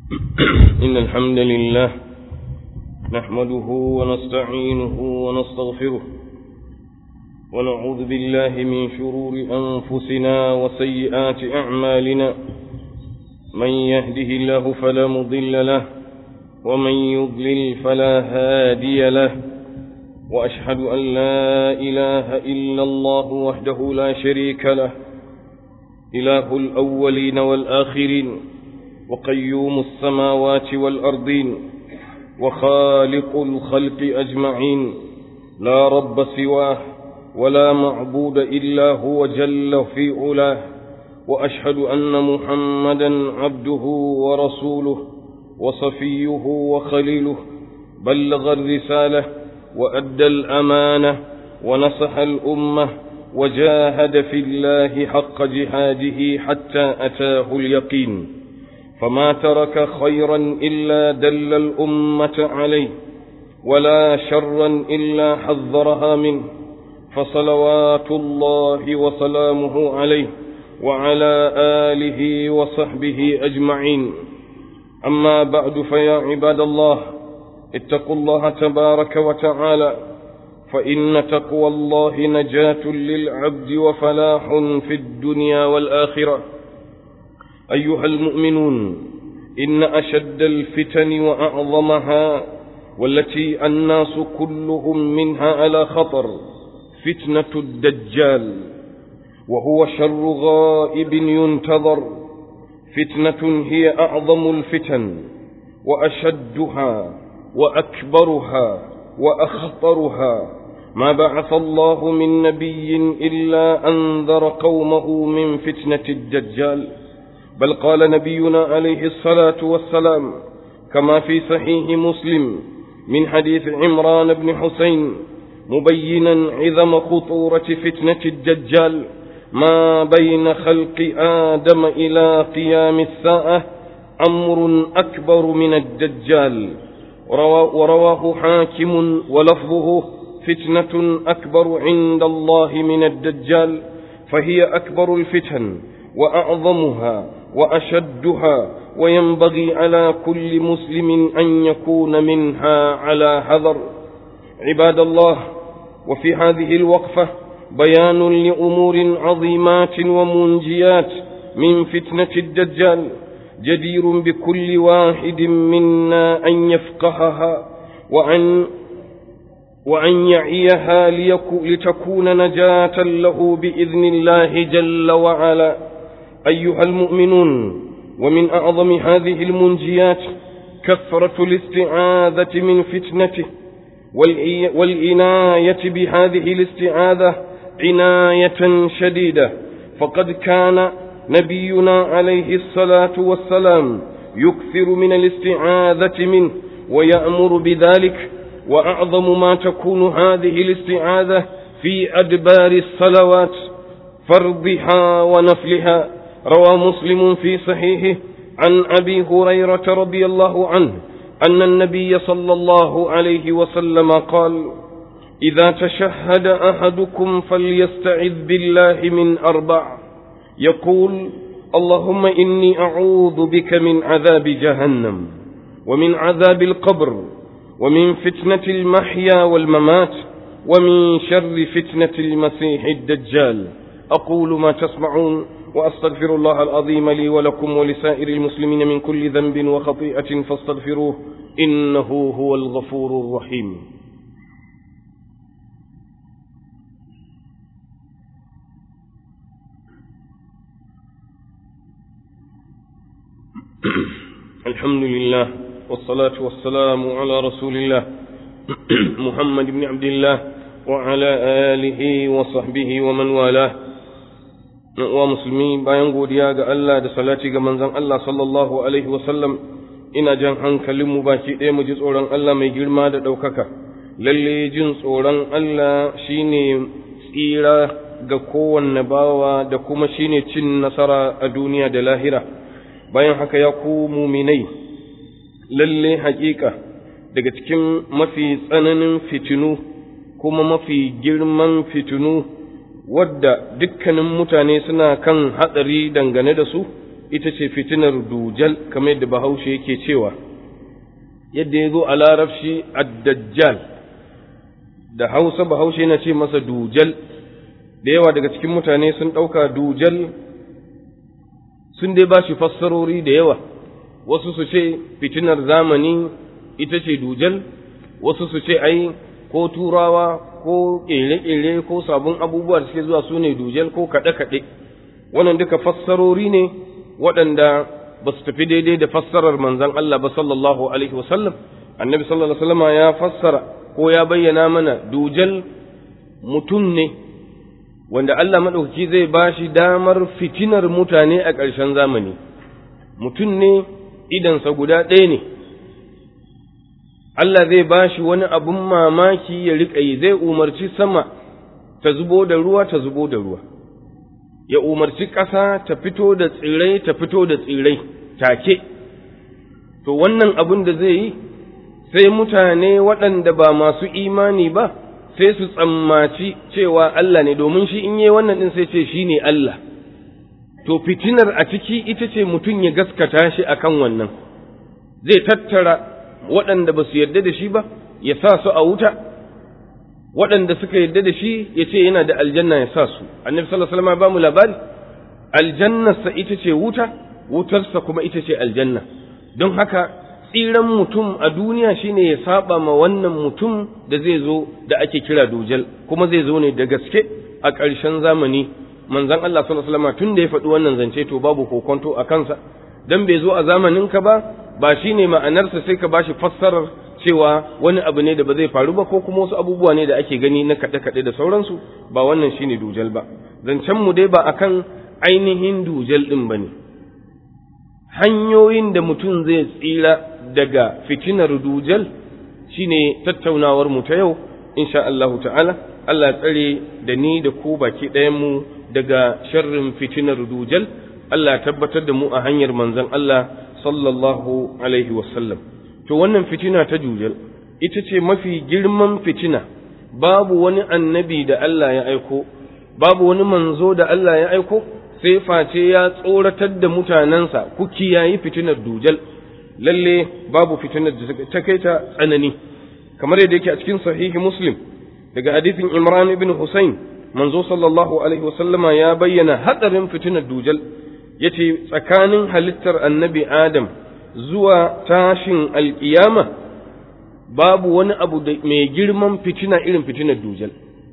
إن الحمد لله نحمده ونستعينه ونستغفره ونعوذ بالله من شرور أنفسنا وسيئات أعمالنا من يهده الله فلا مضل له ومن يضلل فلا هادي له وأشهد أن لا إله إلا الله وحده لا شريك له إله الأولين والآخرين وقيوم السماوات والأرضين وخالق الخلق أجمعين لا رب سواه ولا معبود إلا هو جل في علاه وأشهد أن محمدا عبده ورسوله وصفيه وخليله بلغ الرسالة وأدى الأمانة ونصح الأمة وجاهد في الله حق جهاده حتى أتاه اليقين فما ترك خيرا إلا دل الأمة عليه ولا شرا إلا حذرها منه فصلوات الله وسلامه عليه وعلى آله وصحبه أجمعين أما بعد فيا عباد الله اتقوا الله تبارك وتعالى فإن تقوى الله نجاة للعبد وفلاح في الدنيا والآخرة أيها المؤمنون إن أشد الفتن وأعظمها والتي الناس كلهم منها على خطر فتنة الدجال وهو شر غائب ينتظر فتنة هي أعظم الفتن وأشدها وأكبرها وأخطرها ما بعث الله من نبي إلا أنذر قومه من فتنة الدجال بل قال نبينا عليه الصلاة والسلام كما في صحيح مسلم من حديث عمران بن حسين مبينا عظم خطورة فتنة الدجال ما بين خلق آدم إلى قيام الساعة أمر أكبر من الدجال ورواه حاكم ولفظه فتنة أكبر عند الله من الدجال فهي أكبر الفتن وأعظمها وأشدها وينبغي على كل مسلم أن يكون منها على حذر عباد الله وفي هذه الوقفة بيان لأمور عظيمات ومنجيات من فتنة الدجال جدير بكل واحد منا أن يفقهها وأن وأن يعيها لتكون نجاة له بإذن الله جل وعلا أيها المؤمنون ومن أعظم هذه المنجيات كثرة الاستعاذة من فتنته والعناية بهذه الاستعاذة عناية شديدة فقد كان نبينا عليه الصلاة والسلام يكثر من الاستعاذة منه ويأمر بذلك وأعظم ما تكون هذه الاستعاذة في أدبار الصلوات فرضها ونفلها روى مسلم في صحيحه عن أبي هريرة رضي الله عنه أن النبي صلى الله عليه وسلم قال إذا تشهد أحدكم فليستعذ بالله من أربع يقول اللهم إني أعوذ بك من عذاب جهنم ومن عذاب القبر ومن فتنة المحيا والممات ومن شر فتنة المسيح الدجال أقول ما تسمعون وأستغفر الله العظيم لي ولكم ولسائر المسلمين من كل ذنب وخطيئة فاستغفروه إنه هو الغفور الرحيم الحمد لله والصلاة والسلام على رسول الله محمد بن عبد الله وعلى آله وصحبه ومن والاه wa musulmi bayan godiya ga Allah da salati ga manzon Allah sallallahu alaihi wasallam ina jan hankalinmu baki ɗaya mu ji tsoron Allah mai girma da ɗaukaka lalle jin tsoron Allah shine tsira ga kowanne bawa da kuma shine cin nasara a duniya da lahira bayan haka ya ku muminai lalle haƙiƙa daga cikin mafi tsananin fitinu kuma mafi girman fitinu wadda dukkanin mutane suna kan hatsari dangane da su ita ce fitinar dujal kamar yadda bahaushe yake cewa yadda ya zo a larabci ad-dajjal da hausa bahaushe yana ce masa dujal da yawa daga cikin mutane sun ɗauka dujal sun dai ba shi fassarori da yawa wasu su ce fitinar zamani ita ce dujal wasu su ce ai ko turawa ko ƙere-ƙere ko sabon abubuwa da suke zuwa su ne dujal ko kaɗe-kaɗe wannan duka fassarori ne waɗanda ba su tafi daidai da fassarar manzon Allah ba sallallahu alaihi wasallam annabi sallallahu alaihi wasallam ya fassara ko ya bayyana mana dujal mutum ne wanda Allah maɗaukaki zai ba shi damar fitinar mutane a ƙarshen zamani mutum ne idansa guda ɗaya ne Allah zai ba shi wani abun mamaki ya riƙa yi zai umarci sama ta zubo da ruwa ta zubo da ruwa ya umarci ƙasa ta fito da tsirai ta fito da tsirai take to wannan abin da zai yi sai mutane waɗanda ba masu imani ba sai su tsammaci cewa Allah ne domin shi in yi wannan ɗin sai ce shi ne Allah to fitinar a ciki ita ce mutum ya gaskata shi akan wannan zai tattara waɗanda ba su yarda da shi ba ya sa su a wuta waɗanda suka yarda da shi ya ce yana da aljanna ya sa su annabi sallallahu alaihi wasallam ba mu labari aljannarsa ita ce wuta wutarsa kuma ita ce aljanna don haka tsiran mutum a duniya shine ya saba ma wannan mutum da zai zo da ake kira dujal kuma zai zo ne da gaske a ƙarshen zamani manzon Allah sallallahu alaihi wasallam tun da ya faɗi wannan zance to babu kokonto a kansa dan bai zo a zamanin ka ba ba shine ma'anarsa sai ka bashi fassarar cewa wani abu ne da ba zai faru ba ko kuma wasu abubuwa ne da ake gani na kaɗe-kaɗe da sauransu ba wannan shine dujal ba zancen mu dai ba akan ainihin dujal ɗin ba ne hanyoyin da mutum zai tsira daga fitinar dujal shine tattaunawar mu ta yau insha Allah ta'ala Allah tsare da ni da ku baki ɗayan mu daga sharrin fitinar dujal Allah tabbatar da mu a hanyar manzon Allah sallallahu alaihi wasallam to wannan fitina ta dujal ita ce mafi girman fitina babu wani annabi da Allah ya aiko babu wani manzo da Allah ya aiko sai face ya tsoratar da mutanensa ku kiyayi fitinar dujal lalle babu fitinar da ta kai ta tsanani kamar yadda yake a cikin sahihi muslim daga hadisin imran ibn husayn manzo sallallahu alaihi wasallama ya bayyana hatsarin fitinar dujal yace tsakanin halittar annabi adam zuwa tashin alkiyama babu wani abu da mai girman fitina irin fitinar dujal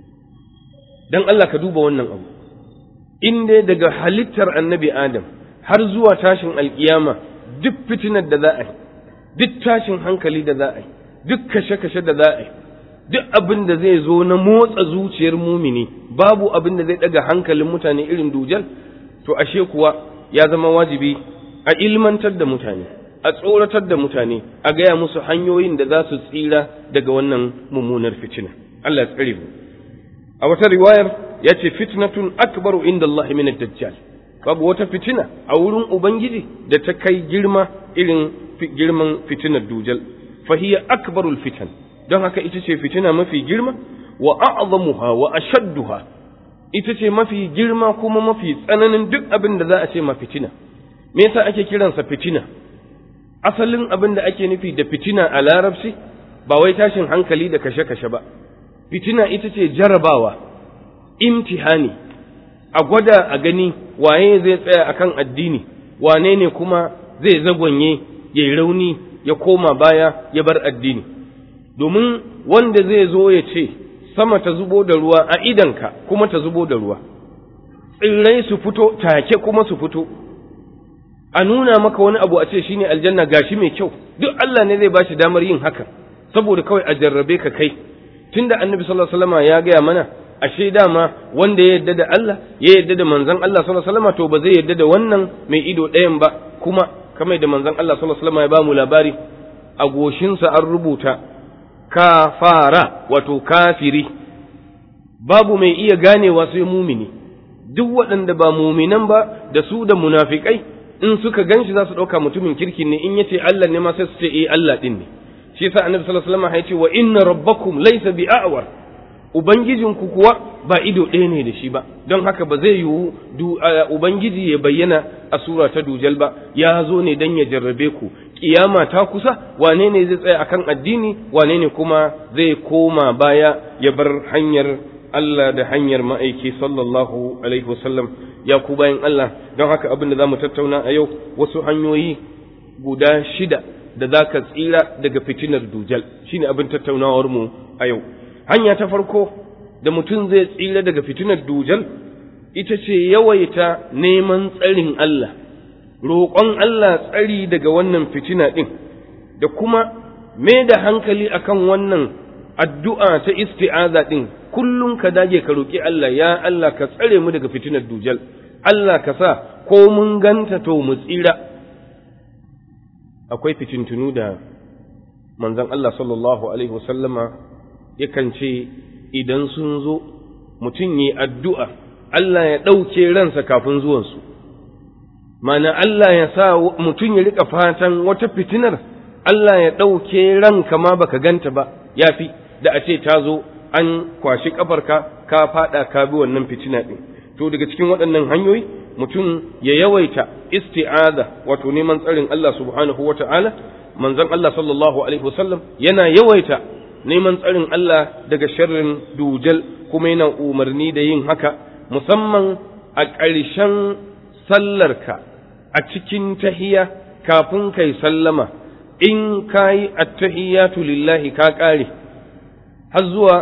dan Allah ka duba wannan abu in dai daga halittar annabi Adam har zuwa tashin alkiyama duk fitinar da za a yi duk tashin hankali da za a yi duk kashe-kashe da za a yi duk abin da zai zo na motsa zuciyar mumini babu abin da zai daga hankalin mutane irin dujal to ashe kuwa ya zama wajibi a ilmantar da mutane a tsoratar da mutane a gaya musu hanyoyin da za su tsira daga wannan mummunar fitina Allah ya tsare mu a wata riwayar ya ce fitnatun akbaru inda Allah min dajjal babu wata fitina a wurin ubangiji da ta kai girma irin girman fitinar dujal fahiya akbarul fitan don haka ita ce fitina mafi girma wa a'zamuha wa ashadduha ita ce mafi girma kuma mafi tsananin duk abin da za a ce ma fitina me yasa ake kiransa fitina asalin abin da ake nufi da fitina a larabci ba wai tashin hankali da kashe-kashe ba fitina ita ce jarabawa imtihani a gwada a gani waye zai tsaya akan addini wane ne kuma zai zagonye ya yi rauni ya koma baya ya bar addini domin wanda zai zo ya ce sama ta zubo da ruwa a idanka kuma ta zubo da ruwa tsirrai su fito take kuma su fito a nuna maka wani abu a ce shine aljanna gashi mai kyau duk Allah ne zai bashi damar yin haka saboda kawai a jarrabe ka kai tunda annabi sallallahu alaihi wasallam ya gaya mana ashe dama wanda ya yarda da Allah ya yarda da manzon Allah sallallahu alaihi wasallam to ba zai yarda da wannan mai ido ɗayan ba kuma kamar da manzon Allah sallallahu alaihi wasallam ya ba mu labari a goshinsa an rubuta kafara wato kafiri babu mai iya ganewa sai mumini duk waɗanda ba muminan ba da su da munafikai in suka ganshi za su ɗauka mutumin kirki ne in yace Allah ne ma sai su ce eh Allah din ne shi yasa annabi sallallahu alaihi wasallam ya ce wa inna rabbakum laysa bi'awar ubangijinku kuwa ba ido ɗaya ne da shi ba don haka ba zai yiwu ubangiji ya bayyana a sura ta dujal ba ya zo ne dan ya jarrabe ku kiyama ta kusa wane ne zai tsaya akan addini wane ne kuma zai koma baya ya bar hanyar Allah da hanyar ma'aiki sallallahu alaihi wasallam ya ku bayan Allah don haka abin da zamu tattauna a yau wasu hanyoyi guda shida da za ka tsira daga fitinar dujal shine abin tattaunawar mu a yau hanya ta farko da mutum zai tsira daga fitinar dujal ita ce yawaita neman tsarin Allah roƙon Allah tsari daga wannan fitina ɗin da kuma mai da hankali akan wannan addu'a ta isti'aza ɗin kullum ka dage ka roƙi Allah ya Allah ka tsare mu daga fitinar dujal Allah ka sa ko mun ganta to mu tsira akwai fitintunu da manzon Allah sallallahu alaihi wasallama yakan ce idan sun zo mutum yi addu'a Allah ya ɗauke ransa kafin zuwansu mana Allah ya sa mutum ya rika fatan wata fitinar Allah ya ɗauke ranka ma baka ganta ba ya fi da a ce ta zo an kwashi ƙafarka ka faɗa ka bi wannan fitina ɗin to daga cikin waɗannan hanyoyi mutum ya yawaita isti'aza wato neman tsarin Allah subhanahu wa ta'ala manzon Allah sallallahu alaihi wasallam yana yawaita neman tsarin Allah daga sharrin dujal kuma yana umarni da yin haka musamman a ƙarshen sallarka a cikin tahiya kafin kai sallama in kayi attahiyatu lillahi ka ƙare har zuwa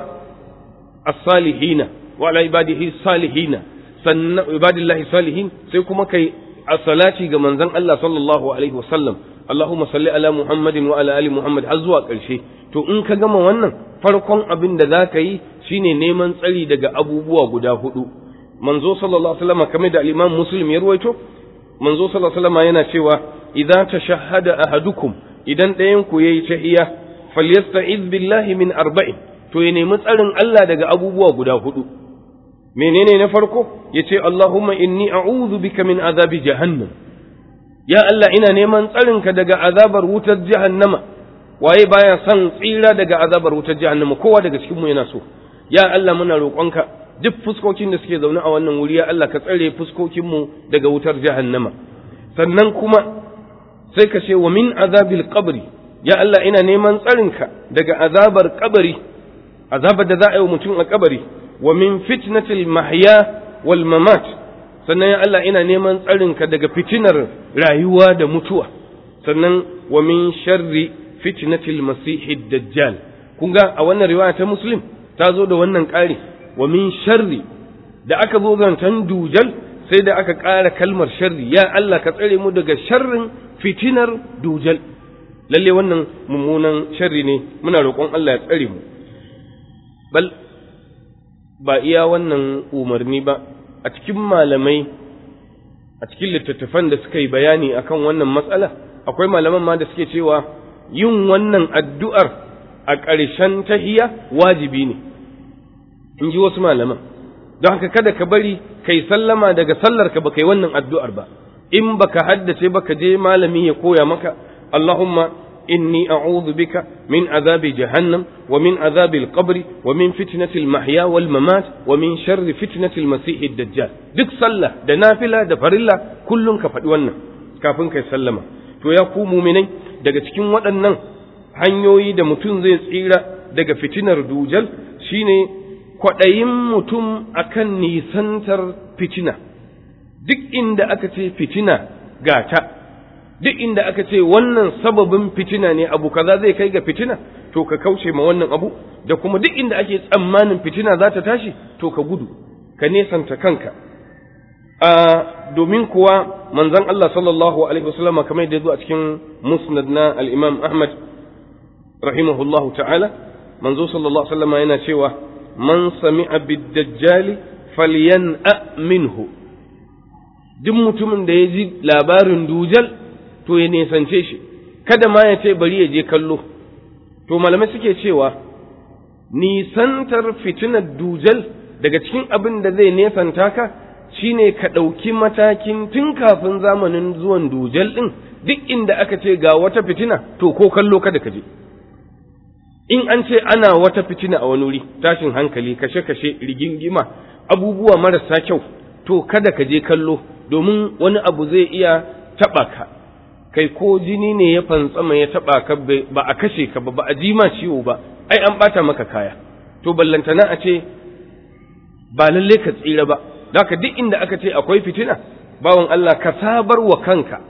as-salihina wa ala ibadihi salihina sannan ibadillahi salihin sai kuma kai as-salati ga manzon Allah sallallahu alaihi wasallam Allahumma salli ala Muhammadin wa ala ali Muhammad har zuwa ƙarshe to in ka gama wannan farkon abin da za ka yi shine neman tsari daga abubuwa guda hudu manzo sallallahu alaihi wasallam kamar da al-Imam Muslim ya ruwaito manzo sallallahu alaihi wasallam yana cewa idza tashahhada ahadukum idan ɗayan ku yayi tahiyya falyasta'iz billahi min arba'in to ya nemi tsarin Allah daga abubuwa guda hudu menene na farko yace Allahumma inni a'udhu bika min azabi jahannam ya Allah ina neman tsarinka daga azabar wutar jahannama waye baya son tsira daga azabar wutar jahannama kowa daga cikin mu yana so ya Allah muna roƙonka duk fuskokin da suke zaune a wannan wuri ya Allah ka tsare fuskokin mu daga wutar jahannama sannan kuma sai ka ce wa min azabil qabri ya Allah ina neman tsarinka daga azabar kabari azabar da za a yi wa mutum a kabari wa min fitnatil mahya wal mamat sannan ya Allah ina neman tsarinka daga fitinar rayuwa da mutuwa sannan wa min sharri fitnatil masihid dajjal kun ga a wannan riwaya ta muslim ta zo da wannan ƙari wa min sharri da aka zo zantan dujal sai da aka ƙara kalmar sharri ya Allah ka tsare mu daga sharrin fitinar dujal lalle wannan mummunan sharri ne muna roƙon Allah ya tsare mu bal ba iya wannan umarni ba a cikin malamai a cikin littattafan da suka yi bayani akan wannan matsala akwai malaman ma da suke cewa yin wannan addu'ar a ƙarshen tahiya wajibi ne in ji wasu malaman don haka kada ka bari kai sallama daga sallarka ba kai wannan addu'ar ba in baka haddace baka je malami ya koya maka Allahumma إني أعوذ بك من عذاب جهنم ومن عذاب القبر ومن فتنة المحيا والممات ومن شر فتنة المسيح الدجال duk sallah da nafila da farilla kullum ka faɗi wannan kafin kai sallama to ya ku muminai daga cikin waɗannan hanyoyi da mutum zai tsira daga fitinar dujal shine kwaɗayin mutum akan nisantar fitina duk inda aka ce fitina gata duk inda aka ce wannan sababin fitina ne abu kaza zai kai ga fitina to ka kauce ma wannan abu da kuma duk inda ake tsammanin fitina za ta tashi to ka gudu ka nesanta kanka a domin kuwa manzon Allah sallallahu alaihi wasallam kamar da zo a cikin musnad na al-Imam Ahmad rahimahullahu ta'ala manzo sallallahu alaihi wasallam yana cewa man sami'a bid-dajjali falyan'a minhu duk mutumin da ya ji labarin dujal to ya nesance shi kada ma ya ce bari ya je kallo to malamai suke cewa nisantar fitinar dujal daga cikin abin da zai nesanta ka shine ka ɗauki matakin tun kafin zamanin zuwan dujal ɗin duk inda aka ce ga wata fitina to ko kallo kada ka je in an ce ana wata fitina a wani wuri tashin hankali kashe-kashe rigingima abubuwa marasa kyau to kada ka je kallo domin wani abu zai iya taɓa ka kai ko jini ne ya fantsama ya taɓa ka ba a kashe ka ba ba a ji ma ciwo ba ai an ɓata maka kaya to ballantana a ce ba lalle ka tsira ba haka duk inda aka ce akwai fitina bawan Allah ka sabar wa kanka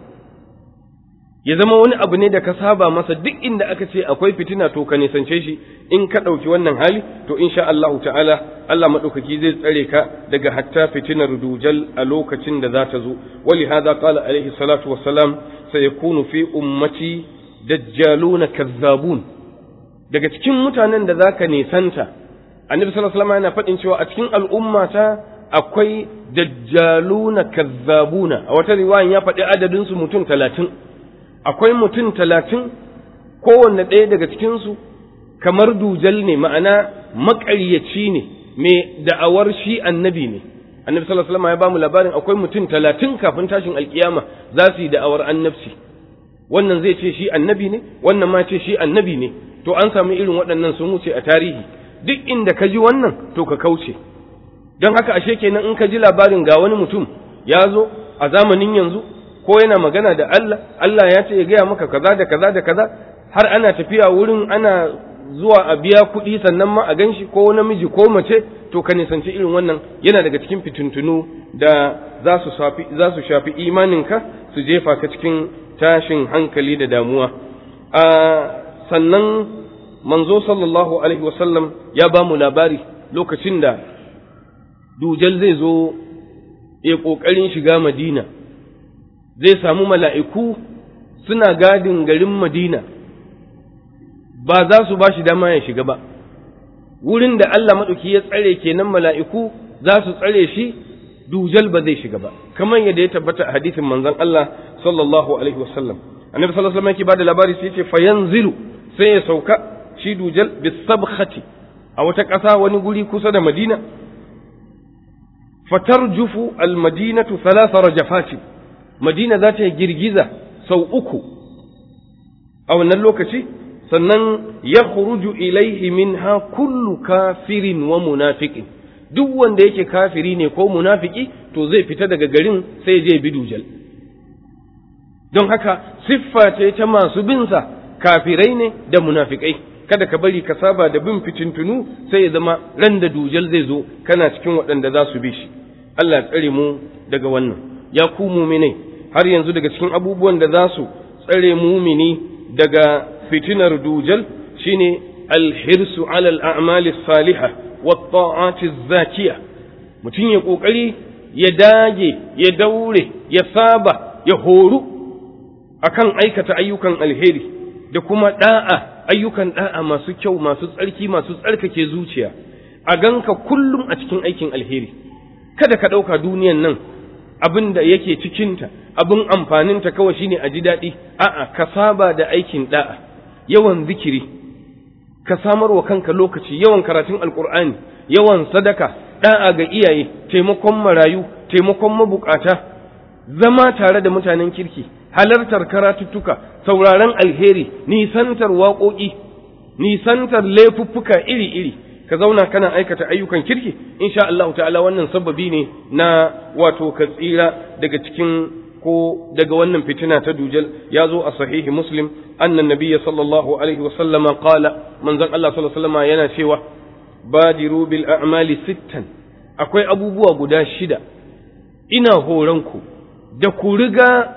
ya zama wani abu ne da ka saba masa duk inda aka ce akwai fitina to ka nisance shi in ka ɗauki wannan hali to insha Allahu ta'ala Allah maɗaukaki zai tsare ka daga hatta fitinar dujal a lokacin da za ta zo wali hada qala alaihi salatu wassalam sayakunu fi ummati dajjaluna kazzabun daga cikin mutanen da zaka nisanta annabi sallallahu alaihi wasallam yana faɗin cewa a cikin al'ummata akwai dajjaluna kazzabuna a wata riwayan ya faɗi adadin su mutum talatin akwai mutum talatin kowanne ɗaya daga cikinsu kamar dujal ne ma'ana maƙaryaci ne mai da'awar shi annabi ne annabi sallallahu alaihi wasallam ya bamu labarin akwai mutum talatin kafin tashin alkiyama za su yi da'awar annabci wannan zai ce shi annabi ne wannan ma ce shi annabi ne to an samu irin waɗannan sun wuce a tarihi duk inda ka ji wannan to ka kauce don haka ashe kenan in ka ji labarin ga wani mutum ya zo a zamanin yanzu ko yana magana da Allah Allah ya ce ya gaya maka kaza da kaza da kaza har ana tafiya wurin ana zuwa a biya kuɗi sannan ma a ganshi ko namiji ko mace to ka nisanci irin wannan yana daga cikin fituntunu da za su shafi za su shafi imaninka su jefa ka cikin tashin hankali da damuwa a sannan manzo sallallahu alaihi wasallam ya ba mu labari lokacin da dujal zai zo ya ƙoƙarin shiga madina zai samu mala'iku suna gadin garin Madina, ba za su ba shi dama ya shiga ba, wurin da Allah maɗauki ya tsare kenan mala'iku za su tsare shi dujal ba zai shiga ba, kamar yadda ya tabbata a hadisin manzon Allah sallallahu Alaihi wasallam. Annabi sallallahu Alaihi yake ba da labari sai ce fayan zilu sai ya sauka shi dujal bisabkhati a wata ƙasa wani guri kusa da Madina. Fatarjufu al-madinatu thalatha rajafati Madina za ta yi girgiza sau uku a wannan lokaci, sannan ya khuruju ilaihi minha kullu kafirin wa munafiqin duk wanda yake kafiri ne ko munafiki to zai fita daga garin sai je bi dujal. Don haka siffa ce ta masu binsa kafirai ne da munafikai. Kada ka bari ka saba da bin fitintunu sai ya zama ran da dujal zai zo kana cikin waɗanda za su bi shi. Allah tsare mu daga wannan. Ya ku muminai har yanzu daga cikin abubuwan da za su tsare mumini daga fitinar dujal shine alhirsu alal a'mali salihah wa ta'ati zakiya mutum ya kokari ya dage ya daure ya saba ya horu akan aikata ayyukan alheri da kuma da'a ayyukan da'a masu kyau masu tsarki masu tsarkake zuciya a ganka kullum a cikin aikin alheri kada ka ɗauka duniyan nan abin da yake cikinta abin amfaninta kawai shine a ji daɗi a'a ka saba da aikin da'a yawan zikiri ka samar wa kanka lokaci yawan karatun alkur'ani yawan sadaka da'a ga iyaye taimakon marayu taimakon mabukata zama tare da mutanen kirki halartar karatuttuka sauraron alheri nisantar waƙoƙi nisantar laifuffuka iri-iri ka zauna kana aikata ayyukan kirki insha Allah ta'ala wannan sababi ne na wato ka tsira daga cikin ko daga wannan fitina ta dujal ya zo a sahihi muslim annan nabiyya sallallahu alaihi wa sallama qala manzon Allah sallallahu alaihi wa yana cewa badiru bil a'mali sittan akwai abubuwa guda shida ina horon ku da ku riga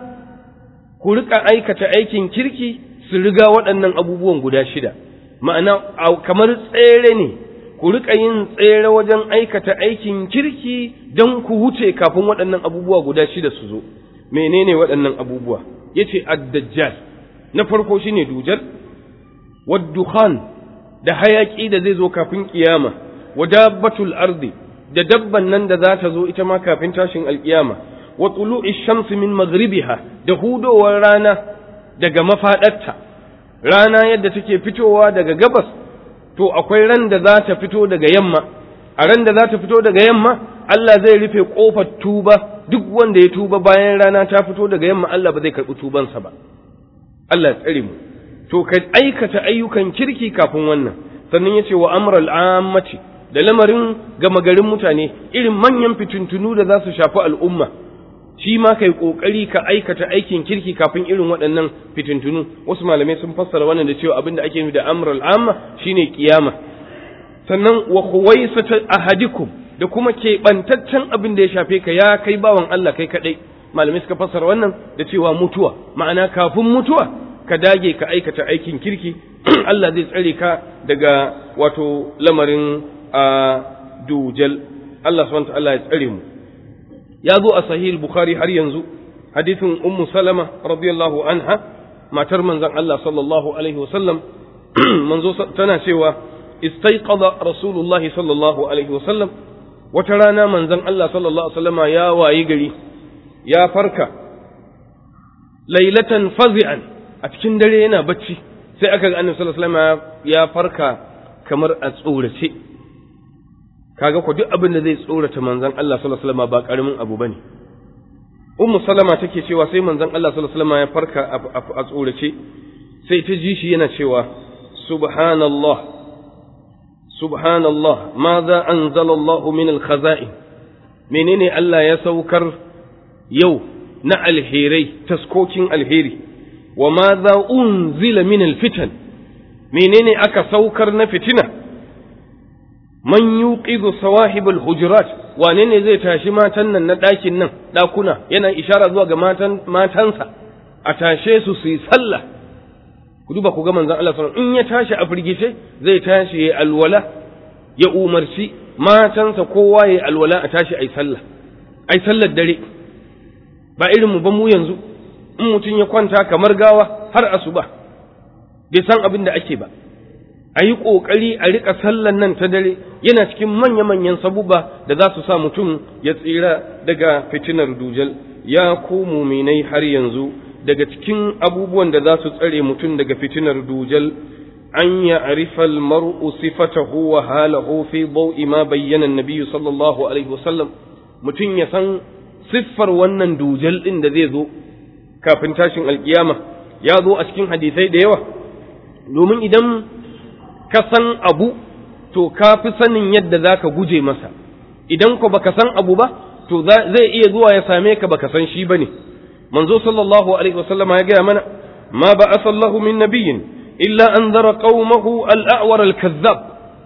ku rika aikata aikin kirki su riga waɗannan abubuwan guda shida ma'ana kamar tsere ne ku riƙa yin tsere wajen aikata aikin kirki don ku wuce kafin waɗannan abubuwa guda shida su zo menene waɗannan abubuwa yace ad-dajjal na farko shine dujal wad-dukhan da hayaki da zai zo kafin kiyama wa dabbatul ardi da dabban nan da za ta zo ita ma kafin tashin alkiyama wa tulu'i shamsi min maghribiha da hudowar rana daga mafadarta rana yadda take fitowa daga gabas to akwai ran da za ta fito daga yamma a ran da za ta fito daga yamma Allah zai rufe kofar tuba duk wanda ya tuba bayan rana ta fito daga yamma Allah ba zai karɓi tubansa ba Allah ya tsare mu to ka aikata ayyukan kirki kafin wannan sannan yace wa amral ammati da lamarin gama garin mutane irin manyan fitintunu da za su shafi al'umma shi ma kai kokari ka aikata aikin kirki kafin irin waɗannan fitintunu wasu malamai sun fassara wannan da cewa abin da ake nufi da amrul amma shine kiyama sannan wa khuwaisata ahadikum da kuma keɓantaccen abin da ya shafe ka ya kai bawan Allah kai kaɗai malamai suka fassara wannan da cewa mutuwa ma'ana kafin mutuwa ka dage ka aikata aikin kirki Allah zai tsare ka daga wato lamarin a dujal Allah subhanahu wa ta'ala ya tsare mu ya zo a sahih bukhari har yanzu hadithin ummu salama radiyallahu anha matar manzon Allah sallallahu alaihi wasallam manzo tana cewa istaiqadha rasulullahi sallallahu alaihi wasallam wata rana manzon Allah sallallahu alaihi wasallama ya wayi gari ya farka lailatan fazi'an a cikin dare yana bacci sai aka ga annabi sallallahu alaihi wasallama ya farka kamar a tsorace kaga ko duk abin da zai tsorata manzon Allah sallallahu alaihi wasallama ba karamin abu bane ummu salama take cewa sai manzon Allah sallallahu alaihi wasallama ya farka a tsorace sai ta ji shi yana cewa subhanallah subhanallah madha anzala Allah min al-khaza'in menene Allah ya saukar yau na alherai taskokin alheri wa madha unzila min al-fitan menene aka saukar na fitina man yuqidu sawahib al-hujurat wane ne zai tashi matan nan na ɗakin nan ɗakuna yana ishara zuwa ga matan matansa a tashe su su yi sallah ku duba ku ga manzon Allah sallallahu in ya tashi a firgice zai tashi ya alwala ya umarci matansa kowa ya alwala a tashi ai sallah ai sallar dare ba irin mu ba mu yanzu in mutum ya kwanta kamar gawa har asuba bai san abin da ake ba a yi ƙoƙari a riƙa sallan nan ta dare yana cikin manya-manyan sabuba da za su sa mutum ya tsira daga fitinar dujal ya ku muminai har yanzu daga cikin abubuwan da za su tsare mutum daga fitinar dujal an ya arifal mar'u sifatahu wa halahu fi bau'i ma bayyana nabiyyu sallallahu alaihi wasallam mutum ya san siffar wannan dujal din da zai zo kafin tashin alkiyama ya zo a cikin hadisai da yawa domin idan ka san abu to ka fi sanin yadda za ka guje masa idan ko baka san abu ba to zai iya zuwa ya same ka baka san shi ba ne manzo sallallahu alaihi wasallam ya gaya mana ma ba asallahu min nabiyyin illa an zara qaumahu al-a'war al-kazzab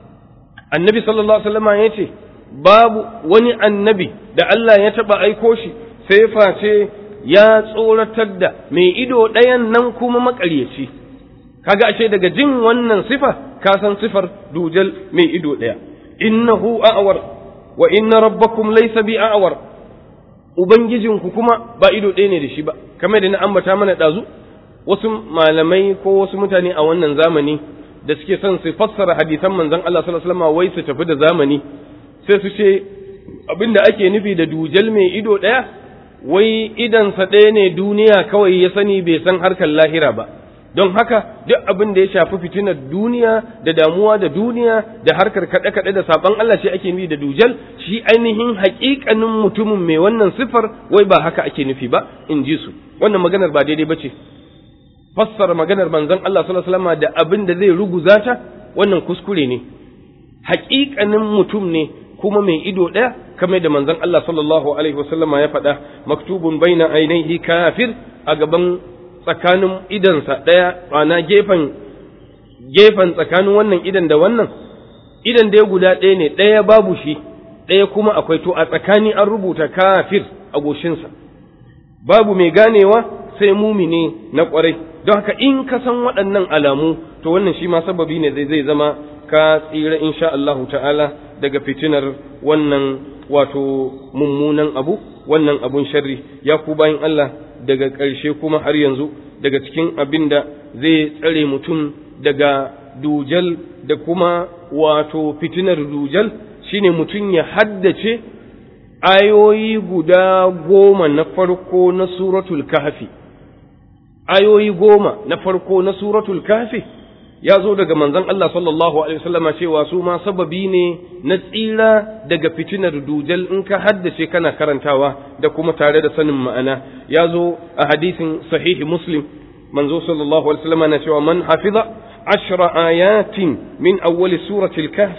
annabi sallallahu alaihi wasallam ya ce babu wani annabi da Allah ya taba aiko shi sai face ya tsoratar da mai ido ɗayan nan kuma maƙaryaci kaga ashe daga jin wannan sifa ka san sifar dujal mai ido ɗaya innahu a'war wa inna rabbakum laysa bi a'war ubangijinku kuma ba ido ɗaya ne da shi ba kamar da na ambata mana ɗazu wasu malamai ko wasu mutane a wannan zamani da suke son su fassara hadisan manzon Allah sallallahu alaihi wasallam wai su tafi da zamani sai su ce abinda ake nufi da dujal mai ido ɗaya wai idansa ɗaya ne duniya kawai ya sani bai san harkar lahira ba don haka duk abin da ya shafi fitinar duniya da damuwa da duniya da harkar kaɗe-kaɗe da saɓon Allah shi ake nufi da dujal shi ainihin haƙiƙanin mutumin mai wannan siffar wai ba haka ake nufi ba in ji su wannan maganar ba daidai ba ce fassara maganar manzon Allah sallallahu alaihi wasallam da abin da zai ruguza ta wannan kuskure ne haƙiƙanin mutum ne kuma mai ido ɗaya kamar da manzon Allah sallallahu alaihi wasallam ya faɗa maktubun baina ainihi kafir a gaban tsakanin idansa ɗaya ana gefen gefen tsakanin wannan idan da wannan idan da ya guda ɗaya ne ɗaya babu shi ɗaya kuma akwai to a tsakani an rubuta kafir a goshinsa babu mai ganewa sai mumine na ƙwarai don haka in ka san waɗannan alamu to wannan shi ma sababi ne zai zai zama ka tsira insha Allahu ta'ala daga fitinar wannan wato mummunan abu wannan abun sharri ya ku bayan Allah daga ƙarshe kuma har yanzu daga cikin abin da zai tsare mutum daga dujal da kuma wato fitinar dujal shine mutum ya haddace ayoyi guda goma na farko na suratul kahfi ayoyi goma na farko na suratul kahfi ya zo daga manzon Allah sallallahu alaihi wasallama cewa su ma sababi ne na tsira daga fitinar dujal in ka haddace kana karantawa da kuma tare da sanin ma'ana ya zo a hadisin sahihi muslim manzo sallallahu alaihi wasallama na cewa man hafiza ashra ayatin min awwal surati al-kahfi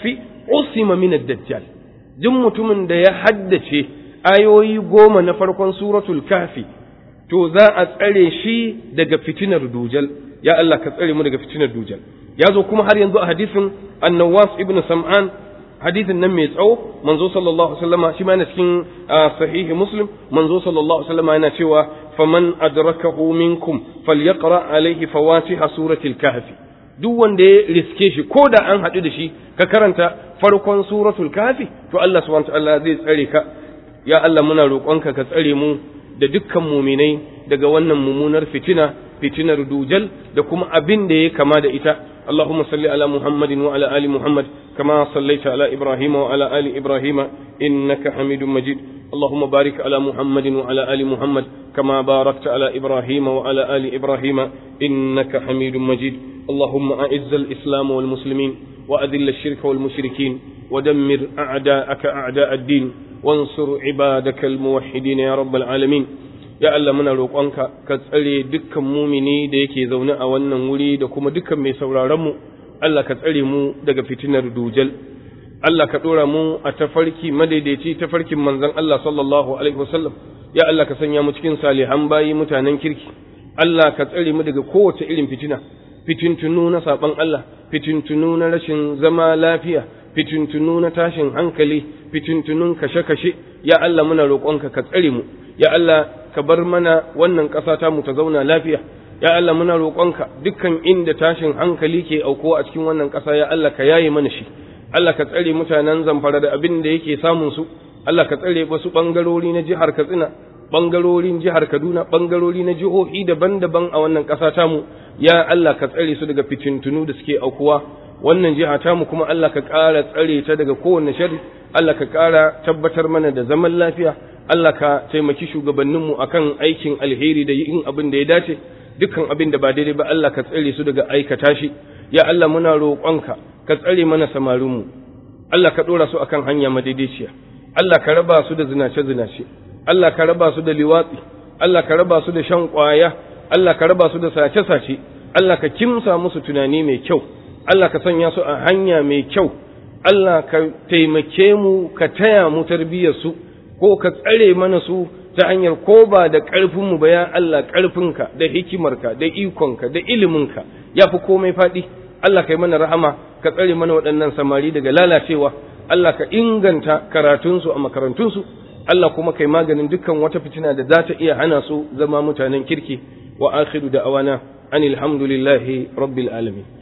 usima min ad-dajjal duk mutumin da ya haddace ayoyi goma na farkon suratul kafi to za a tsare shi daga fitinar dujal ya Allah ka tsare mu daga fitinar dujal ya zo kuma har yanzu a hadisin annawas ibn sam'an hadisin nan mai tsawo manzo sallallahu alaihi wasallama shi ma yana cikin sahihi muslim manzo sallallahu alaihi wasallama yana cewa faman adrakahu minkum falyaqra alaihi fawatiha suratul kahfi duk wanda ya riske shi ko da an haɗu da shi ka karanta farkon suratul kahfi to Allah subhanahu wa ta'ala zai tsare ka ya Allah muna roƙonka ka tsare mu da dukkan muminai daga wannan mummunar fitina fitinar dujal da kuma abin da ya kama da ita اللهم صل على محمد وعلى آل محمد كما صليت على إبراهيم وعلى آل إبراهيم إنك حميد مجيد اللهم بارك على محمد وعلى آل محمد كما باركت على إبراهيم وعلى آل إبراهيم إنك حميد مجيد اللهم أعز الإسلام والمسلمين وأذل الشرك والمشركين ودمر أعداءك أعداء الدين وانصر عبادك الموحدين يا رب العالمين ya Allah muna roƙonka ka tsare dukkan mumini da yake zaune a wannan wuri da kuma dukkan mai sauraron mu Allah ka tsare mu daga fitinar dujal Allah ka ɗora mu a tafarki madaidaici tafarkin manzon Allah sallallahu alaihi wasallam ya Allah ka sanya mu cikin salihan bayi mutanen kirki Allah ka tsare mu daga kowace irin fitina fitintunu na saban Allah fitintunu na rashin zama lafiya fitintunu na tashin hankali fitintunun kashe-kashe ya Allah muna roƙonka ka tsare mu ya Allah ka bar mana wannan ƙasa ta mu ta zauna lafiya ya Allah muna roƙonka dukkan inda tashin hankali ke aukuwa a cikin wannan ƙasa ya Allah ka yaye mana shi Allah ka tsare mutanen zamfara da abin da yake samun su Allah ka tsare wasu ɓangarori na jihar Katsina ɓangarorin jihar Kaduna ɓangarori na jihohi daban-daban a wannan ƙasa tamu ya Allah ka tsare su daga fitintunu da suke aukuwa wannan jiha tamu kuma Allah ka ƙara tsare ta daga kowanne sharri Allah ka ƙara tabbatar mana da zaman lafiya Allah ka taimaki shugabanninmu akan aikin alheri da yin abin da ya dace dukkan abin da ba daidai ba Allah ka tsare su daga aikata shi ya Allah muna roƙonka ka tsare mana samarinmu Allah ka ɗora su akan hanya madaidaiciya Allah ka raba su da zinace-zinace Allah ka raba su da liwatsi Allah ka raba su da shan ƙwaya Allah ka raba su da sace-sace Allah ka kimsa musu tunani mai kyau Allah ka sanya su a hanya mai kyau Allah ka taimake mu ka taya mu tarbiyyar su ko ka tsare mana su ta hanyar ko ba da ƙarfinmu ba ya Allah ƙarfinka da hikimarka da ikonka da iliminka ya fi komai faɗi Allah ka yi mana rahama ka tsare mana waɗannan samari daga lalacewa Allah ka inganta karatunsu a makarantunsu Allah kuma kai maganin dukkan wata fitina da za ta iya hana su zama mutanen kirki wa akhiru da awana anil hamdulillahi rabbil alamin